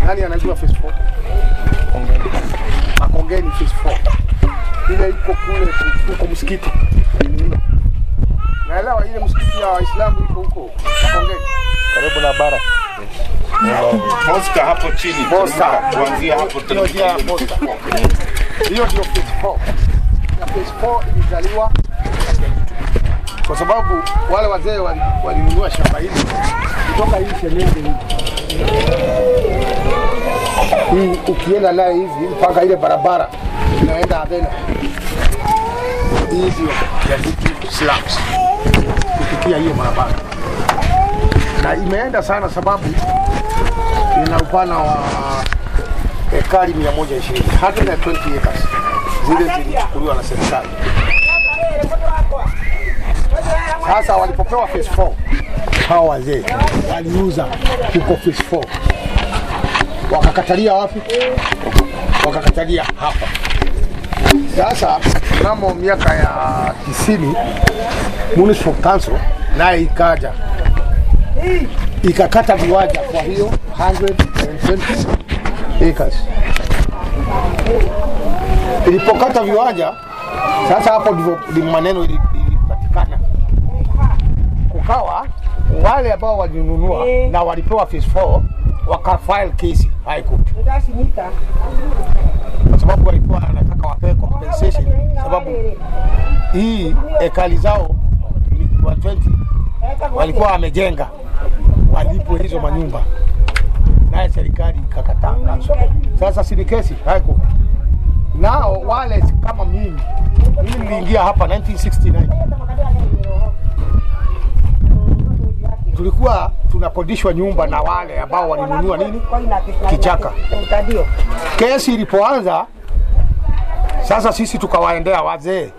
Nani anajua phase 4? Makongeni phase 4. Ile iko kule huko msikiti. Naelewa ile msikiti ya Waislamu iko huko Makongeni. karibu na bara Posta hapo chini. Posta. Kuanzia hapo Hiyo ndio ya posta. Hiyo ndio phase 4. Na phase 4 ilizaliwa kwa sababu wale wazee wali- walinunua shamba hili kutoka hii Senyenge hii. Hii ukienda naye hivi mpaka ile barabara inaenda Avena. Hii ndio ya vitu slums kupitia hiyo barabara, na imeenda sana sababu ina upana wa ekari 120 120 acres zile zilichukuliwa na serikali. Sasa walipopewa phase 4 hawa wazee waliuza huko phase 4 wakakatalia wapi? Wakakatalia hapa. Sasa mnamo miaka ya tisini municipal council naye ikaja ikakata viwanja kwa hiyo 120 acres. Ilipokata viwanja sasa, hapo ndivyo ndivyo maneno ili- ilipatikana, kukawa wale ambao walinunua na walipewa phase 4 wakafile kesi high court kwa sababu walikuwa wanataka wapewe compensation, sababu hii ekali zao ni 120 walikuwa wamejenga walipwe hizo manyumba, naye serikali ikakataa. Sasa si ni kesi high court. Nao wale kama mimi, mimi niliingia hapa 1969 tulikuwa tunakodishwa nyumba na wale ambao walinunua nini kichaka. Kesi ilipoanza sasa, sisi tukawaendea wazee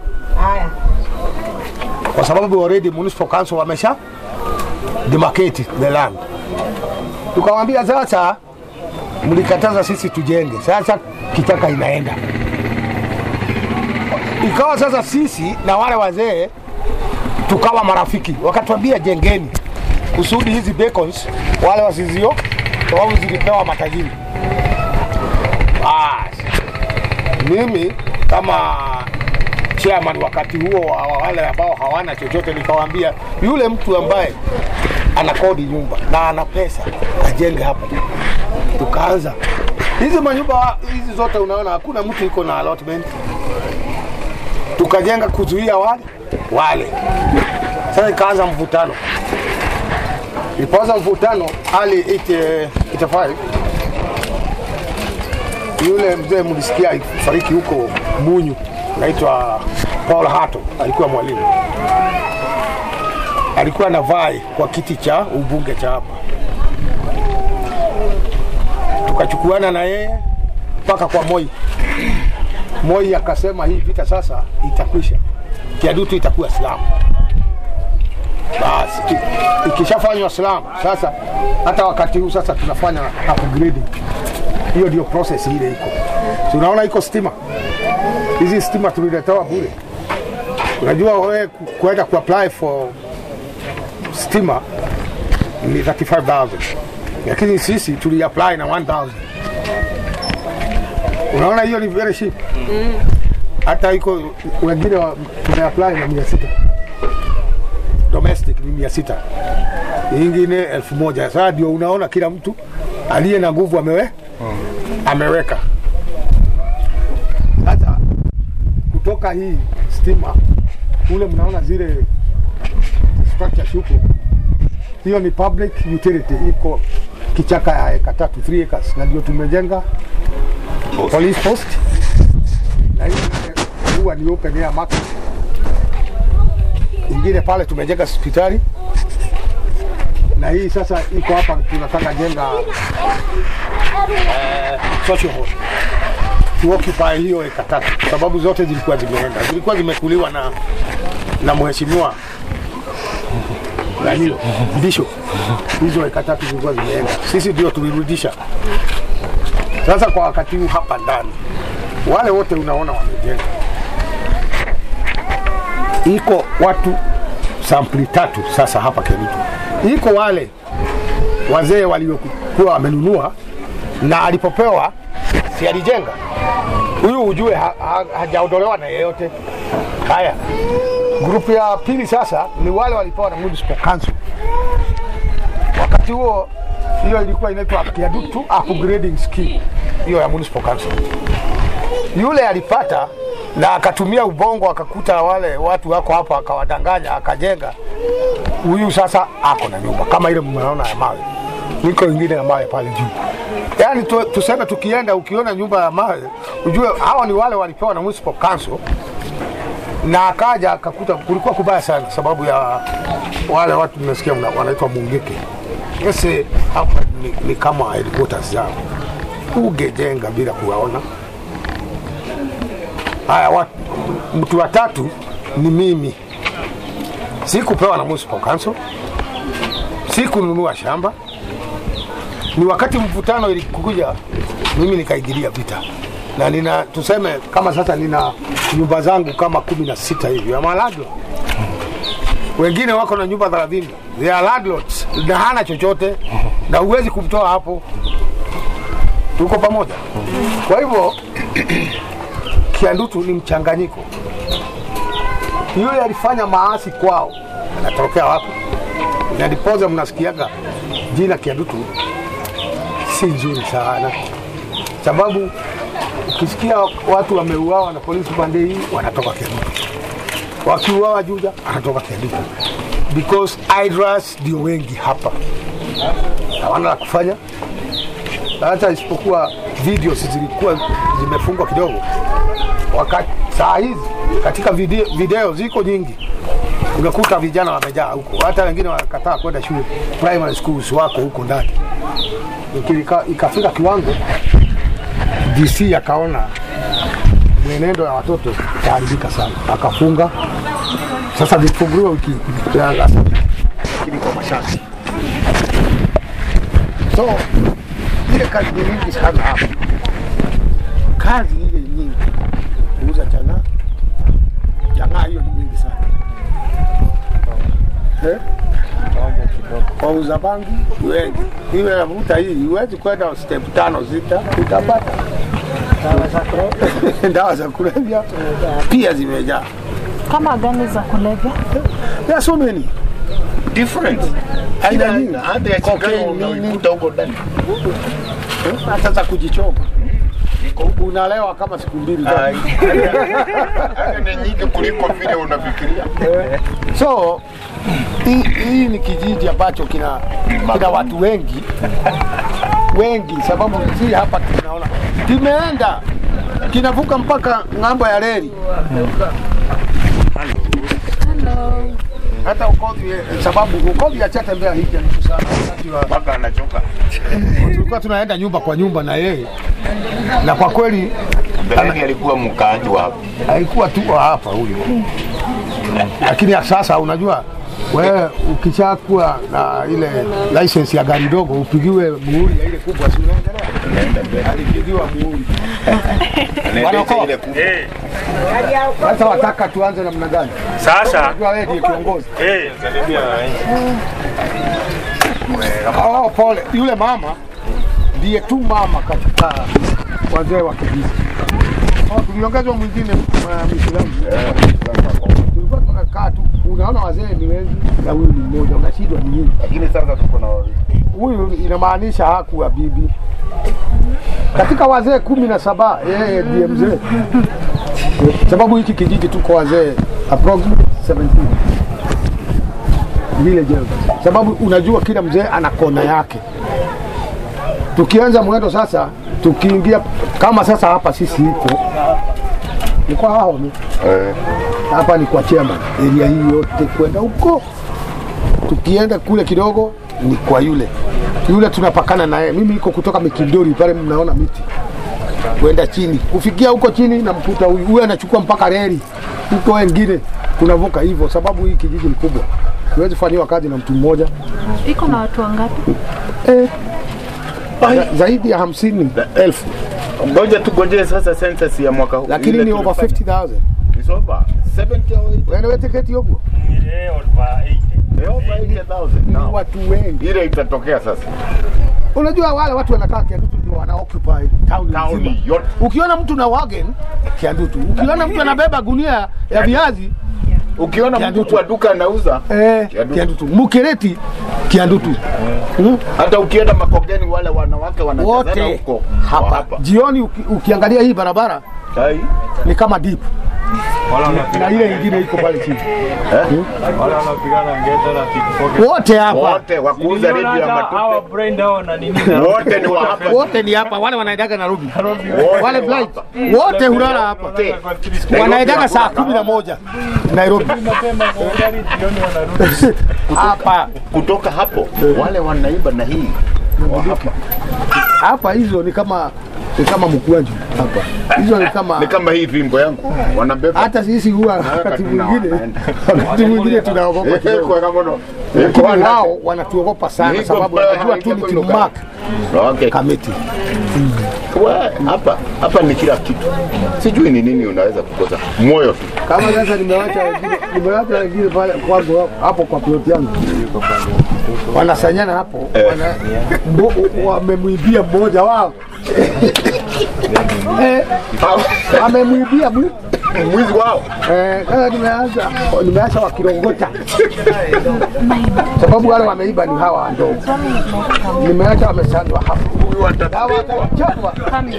kwa sababu already municipal council wamesha demarcate the land. Tukamwambia sasa, mlikataza sisi tujenge, sasa kichaka inaenda. Ikawa sasa sisi na wale wazee tukawa marafiki, wakatuambia jengeni kusudi hizi bacons wale wasizio, sababu zilipewa matajiri. Basi mimi kama chairman wakati huo wa wa wale ambao hawana chochote, nikawaambia yule mtu ambaye ana kodi nyumba na ana pesa ajenge hapa. Tukaanza hizi manyumba hizi zote, unaona hakuna mtu iko na allotment. Tukajenga kuzuia wale wale. Sasa ikaanza mvutano. Ilipoanza mvutano hali 85 yule mzee mlisikia fariki huko Munyu, naitwa Paul Hato, alikuwa mwalimu, alikuwa anavai kwa kiti cha ubunge cha hapa. Tukachukuana na yeye mpaka kwa Moi. Moi akasema hii vita sasa itakwisha, Kiadutu itakuwa Islamu. Basi i- ikishafanywa Islamu sasa, hata wakati huu sasa tunafanya upgrading. Hiyo ndio process ile iko. Si unaona iko stima, hizi stima tuliletewa bure. Unajua wewe ku- kuenda ku apply for stima ni 35000 lakini sisi tuli apply na 1000 Unaona hiyo ni very cheap. Hata iko wengine wa- tume apply na mia sita domestic ni mia sita ingine elfu moja Sasa ndio unaona kila mtu aliye na nguvu amewe ameweka. Sasa kutoka hii stima kule mnaona zile structures huko, hiyo ni public utility, iko kichaka ya eka tatu 3 acres, na ndio tumejenga police post na hii huwa ni open air market. Ingine pale tumejenga hospitali na hii sasa iko hapa, tunataka jenga eh, social hall tuoccupy hiyo eka tatu, sababu zote zilikuwa zimeenda, zilikuwa zimekuliwa na na mheshimiwa nani Bishop. Hizo eka tatu zilikuwa zimeenda, sisi ndio tulirudisha. Sasa kwa wakati huu hapa ndani, wale wote unaona wamejenga, iko watu sampli tatu sasa hapa Kericho. Iko wale wazee waliokuwa wamenunua na alipopewa si alijenga huyu, ujue ha, ha, hajaondolewa na yeyote. Haya, grupu ya pili sasa ni wale walipewa na municipal council. Wakati huo hiyo ilikuwa inaitwa Kiadutu upgrading scheme, hiyo ya municipal council. Yule alipata na akatumia ubongo, akakuta wale watu wako hapa, akawadanganya, akajenga. Huyu sasa ako na nyumba kama ile mnaona ya mawe, niko ingine ya mawe pale juu. Yaani tu, tuseme tukienda, ukiona nyumba ya mawe ujue hawa ni wale walipewa na municipal council na akaja akakuta kulikuwa kubaya sana, sababu ya wale watu nimesikia mna- wanaitwa Mungeke. Ese hapa ni, ni kama headquarters zao, ungejenga bila kuwaona. Haya, watu mtu wa tatu ni mimi, sikupewa na municipal council, sikununua shamba. Ni wakati mvutano ilikuja, mimi nikaigilia vita na nina tuseme kama sasa nina nyumba zangu kama kumi na sita hivi ama landlord. Wengine wako na nyumba thelathini they are landlords na hana chochote na huwezi kumtoa hapo. Tuko pamoja. Kwa hivyo Kiandutu ni mchanganyiko. Yule alifanya maasi kwao, anatokea wapi? Na ndiposa mnasikiaga jina Kiandutu si nzuri sana, sababu ukisikia watu wameuawa na polisi pande hii wanatoka Kiandutu, wakiuawa Juja anatoka Kiandutu, because idras ndio wengi hapa, hawana la kufanya. Hata isipokuwa videos zilikuwa zimefungwa kidogo, wakati saa hizi katika video, video ziko nyingi, unakuta vijana wamejaa huko, hata wengine wanakataa kwenda shule, primary schools wako huko ndani. Ikifika- Ikafika kiwango DC akaona mwenendo ya watoto itaharibika sana, akafunga. Sasa vifunguliwa wiki ya last week, lakini kwa masharti. So ile kazi ni nyingi sana hapa, kazi ile nyingi, kuuza chang'aa, chang'aa hiyo ni nyingi sana eh? Wauza bangi wengi, iwe navuta hii, huwezi kwenda step tano sita utapata dawa za kulevya pia zimejaa. Kama gani za kulevya? There are so many different. aina nyingi, Hata ya Cocaine, Chicago nini. unaikuta huko ndani. hata za kujichoma. Unalewa kama siku mbili tatu. Ai, hata ni nyingi kuliko vile unafikiria. So hii hii ni kijiji ambacho kina, kina watu wengi wengi, sababu si hapa tunaona kimeenda kinavuka mpaka ng'ambo ya reli hata ukodhi, sababu ukodhi achatembea hiki nusu sana wakati wa Mpaka anachoka. tulikuwa tunaenda nyumba kwa nyumba na yeye, na kwa kweli Mbeleni alikuwa mkaaji wa hapa. haikuwa tu wa hapa huyu, lakini ya sasa unajua wewe ukishakuwa na ile license ya gari dogo upigiwe muhuri ya ile kubwa, si unaendelea? Alipigiwa muhuri. Anaendesha Wanako- ile kubwa. Sasa wataka tuanze namna gani? Sasa Unajua wewe ndiye kiongozi. eh, Oh, pole. Yule mama ndiye tu mama katika wazee wa kijiji. Oh, tuliongezwa mwingine uh, Muislamu. Tulikuwa tunakaa tu, unaona wazee ni wengi na huyu ni mmoja, unashindwa ni nini? Lakini sasa tuko na wawili. Huyu inamaanisha hakuwa bibi katika wazee kumi na saba yeye ndiye mzee, sababu hiki kijiji tuko wazee approximately 17 village elders. sababu unajua kila mzee ana kona yake. Tukianza mwendo sasa, tukiingia kama sasa hapa sisi iko ni kwa hao ni Eh, hapa ni kwa chairman area hii yote kwenda huko, tukienda kule kidogo ni kwa yule yule tunapakana naye. Mimi iko kutoka Mikindori pale, mnaona miti kwenda chini, kufikia huko chini namkuta huyu huyu anachukua mpaka reli huko, wengine tunavuka hivyo, sababu hii kijiji ni kubwa, huwezi fanyiwa kazi na mtu mmoja Iko na watu wangapi? eh, za, zaidi ya hamsini elfu Ngoja tugojee sasa census ya mwaka huu. lakini Ile ni over tulifanya. 50,000 It's over 70 or 80. wewe tiketi huko eh, over 80. Eh, over 80,000 ni now. watu wengi Ile itatokea sasa. Unajua wale watu wanakaa Kiandutu ndio wana occupy town Town nzima. yote. Ukiona mtu na wagon Kiandutu, ukiona mtu anabeba gunia ya viazi Ukiona Kiandutu. mtu wa duka anauza eh, Kiandutu. Kiandutu, Mukereti Kiandutu. Mm. hata ukienda Makongeni wale wanawake wanachezana Wote huko hapa. hapa. Jioni uki, ukiangalia hii barabara Ai. ni kama deep na ile ingine iko pale chini. wale wanapigana ngeta na pickpocket. Wote hapa. Wote wakuuza redio ya Niliona hata hawa matope. brain down na nini. Wote ni wa hapa. Wote ni hapa, wale wanaendaga Nairobi. Wote Wale ni wa flight hapa. wote hulala hapa. Wote. Wanaendaga saa kumi na moja Nairobi. Mapema kwa gari jioni wanarudi. Hapa Kutoka hapo wale wanaiba na hii wa hapa. hapa hizo ni kama ni kama mkwaju hapa. Hizo ni kama Ni kama hii fimbo yangu wanabeba. hata sisi huwa wakati mwingine wakati mwingine tunaogopa Eh, kidogo. kwa kama ndo. Eh, Lakini kwa na- wao wanatuogopa sana Niko sababu pale, wanajua tu ni haiko timu lugha. mark Okay. kamiti. We, hapa hapa ni kila kitu. Sijui ni nini unaweza kukosa. Moyo tu. Kama sasa nimewacha wengine nimewacha wengine pale kwangu hapo- hapo kwa plot yangu. Wanasanyana hapo wana mbo- wamemwibia mmoja wao. Eh, wamemwibia mwi Mwizi wao. Eh, sasa nimeanza nimeacha wakirongota sababu wale wameiba ni hawa wadogo. Nimeacha wamesanywa hapo. Huyu Hawa atapigwa. watachapwa.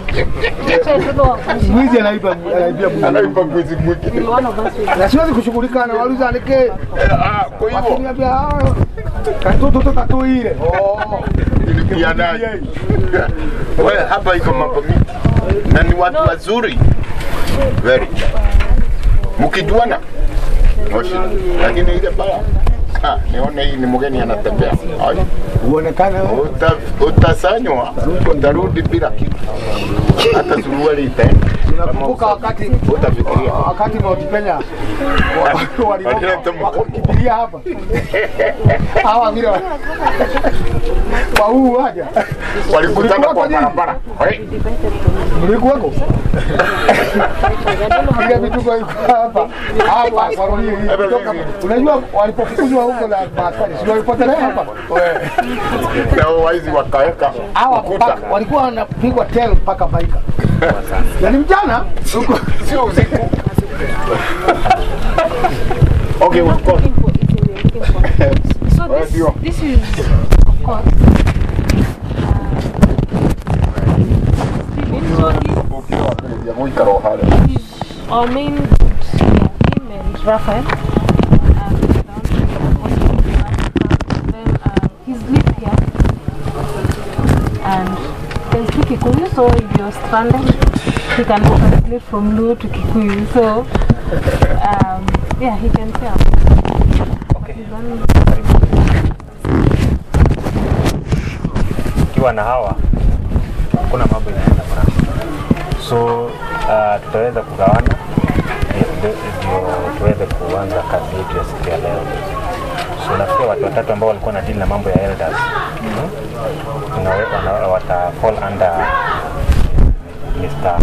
Mwizi anaiba anaibia mwizi. Anaiba mwizi mwingine. Na siwezi kushughulika na wauliza nike Ah, kwa hivyo wakiniambia "Ah, katoto to katuire. Oh. ilipia naye. Wewe hapa iko mambo mingi. Na ni watu wazuri. Very. Mkijuana. Moshi. Lakini ile baya. Ah, nione hii ni mgeni anatembea. Ai. Uonekane Uta, utasanywa, utarudi bila kitu. Hata suruali itaenda. Nakumbuka wakati Utafikiria. wakati Mount Kenya wa- walitoka Walileta mkopo. wakakimbilia hapa hawa vile wa- kwa huu waja Walikutana kwa barabara. Hey. mlikuweko ile vituko iko hapa hapa kwa rohio hii kutoka unajua walipofukuzwa huko na maaskari si walipotelea hapa Na waizi wakaweka hawa ukuta. mpaka walikuwa wanapigwa tel mpaka Maika na ni mchana huko Sio usiku. Okay, of course. So this, Ndio. this is, of course, uh, Steven. So Ya mwika rohale. he's, he's our main goods, yeah, him and Raphael. Um, then uh, he's lived here and can speak Kikuyu, so if you're stranded, he can translate from Luo to Kikuyu. So, um, yeah, he can tell. Okay. He's on- Ukiwa na hawa hakuna mambo inaenda mrama. So uh, tutaweza kugawana ndio- ndio ndio tuweze kuanza kazi yetu ya siku ya leo. So nafikiri watu watatu ambao walikuwa na deal na mambo ya elders hmm? Tunawe- wana- wata fall under Mr.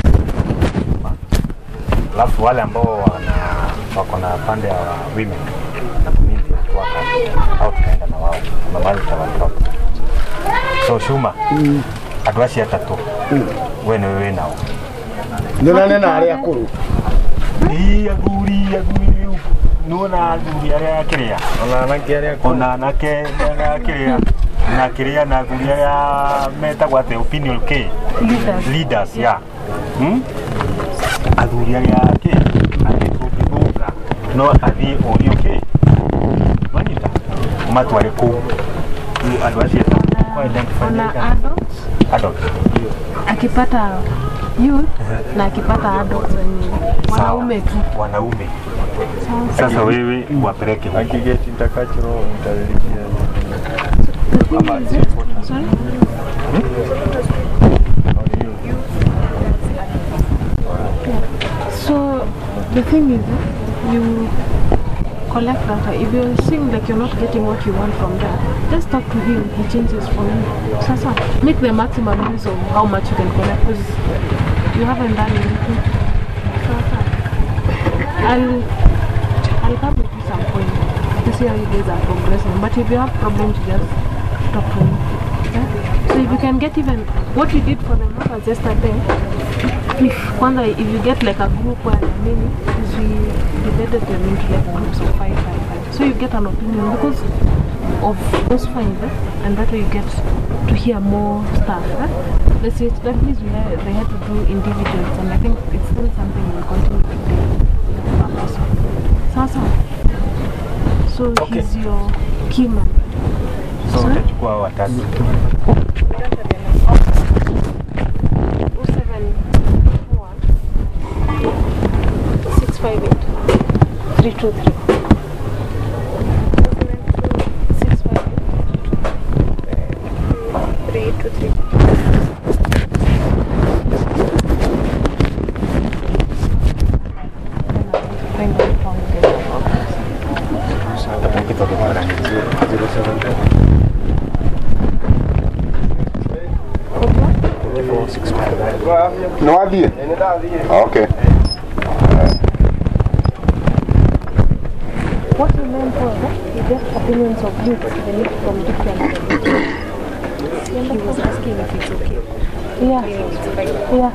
Alafu wale ambao wana wako na pande ya women na community workers au tunaenda na wao na mahali tutawatoa. So Shuma andå acio atatå we nä wä nao ndio nanena arĩa akũrũ Ii, athuri athuri rä u nona athuri arä a akä rä a ona anake arĩa ona anake arä akä rä a na akä rä a na athuri arä a metagwo atä opinion k Leaders. leaders ya Hmm? athuri arä a kä atä tå ngä thå ka no athiä å rio kä manyita matwarä kå u andå acio Ona adults adult akipata youth na akipata adults wenye wanaume tu. wanaume sasa wewe wapeleke huko. akigeti ntakachiro ntarelikia Sorry? So the thing is, you collect data. If you're seeing like you're not getting what you want from that, just talk to him. He changes for you. Sasa, make the maximum use of how much you can collect because you haven't done anything. Sasa, I'll I'll come with you some point to see how you guys are progressing. But if you have problems, just talk to me. Yeah? So if you can get even what we did for the members yesterday, if kwanza if you get like a group where there are many, is we divided them into like groups of five, five, five. So you get an opinion because of those five, eh? and that way you get to hear more stuff. Eh? Let's say that means we had, they had to do individuals, and I think it's still something we'll continue to do. per person. Sasa, so Okay. he's your key man. So Sorry? utachukua hao watatu. 465. No idea. Okay. What you meant was that you get opinions of youths they need from different He was asking if it's okay. Yeah. Yeah.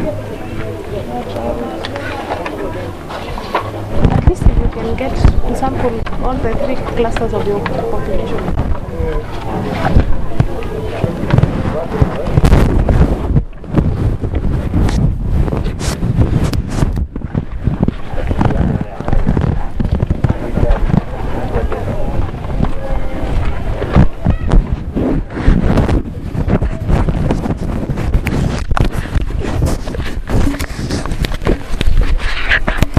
At least if you can get some from all the three clusters of your population.